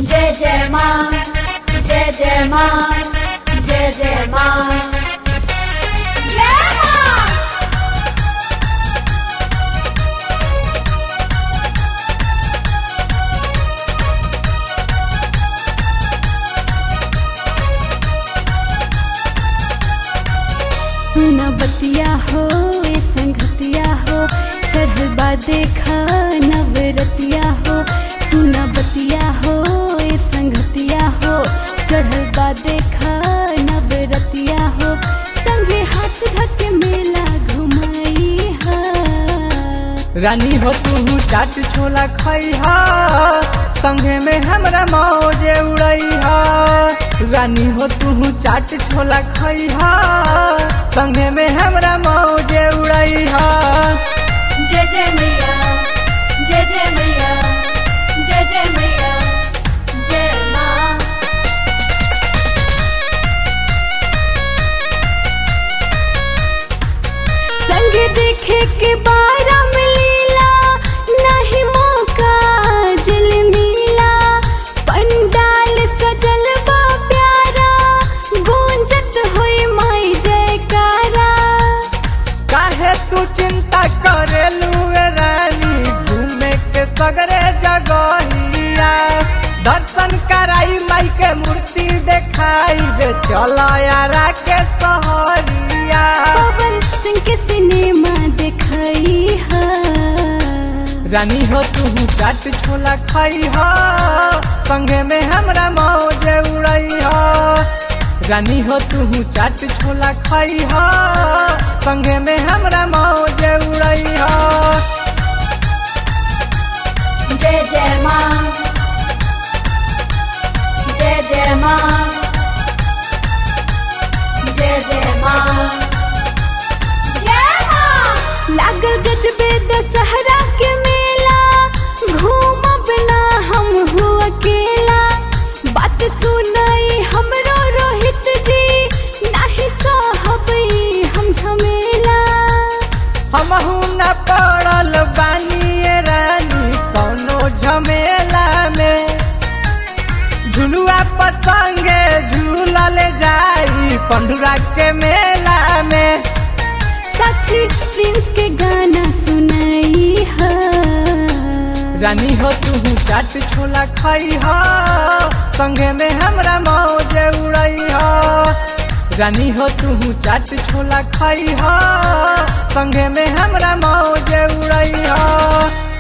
जय जय माँ जय जय माँ जय जय माँ जय माँ सुना बतिया हो ए संगतिया हो चढ़ल बा देखा नवरतिया हो सुना बतिया हो ए संगतिया हो चढ़ल बा देखा नवरतिया हो संगे हाथ धके मेला घुमाई हा रानी हो तू चाट छोला खई हा संगे में हमरा मौजे उड़ई हा रानी हो तू चाट छोला खई हा संगे में हमरा मौजे उड़ई हा जय जय मैया जय जय मैया जय जय मैया जय माँ संग देखे के बारा मिलीला नहीं मौका जल मिला पंडाल सजल बा प्यारा गूंजत होई माई जयकारा काहे तू चिंता करेलू ए रानी घूमे के सगरे जगहिया दर्शन कराई माई के मूर्ति देखाई बे चला यारा के सहरिया पवन सिंह के सिनेमा दिखाई हा रानी हो तू चाट छोला खाई हो संगे में हमरा मौजे उड़ई हो रानी हो तू चाट छोला खाई हो संगे में हमरा मौजे उड़ई हो जय जय माँ जय जय माँ जय जय माँ जय माँ लागल गजबे दशहरा के मेला घूमब ना हम हो अकेला बात सुनाई हमरो रोहित जी नाही सहबई हम झमेला हमहू न पड़ल बानी ए रानी कौनो झमेला में झुलुआ पसंगे झूला ले जाई पंडुरा के मेला में साक्षी प्रिंस के गाना सुनाई हा रानी हो तू चाट छोला खाई हो संगे में हमरा मौजे उड़ई हो रानी हो तू चाट छोला खाई हो संगे में हमरा मौजे उड़ई हो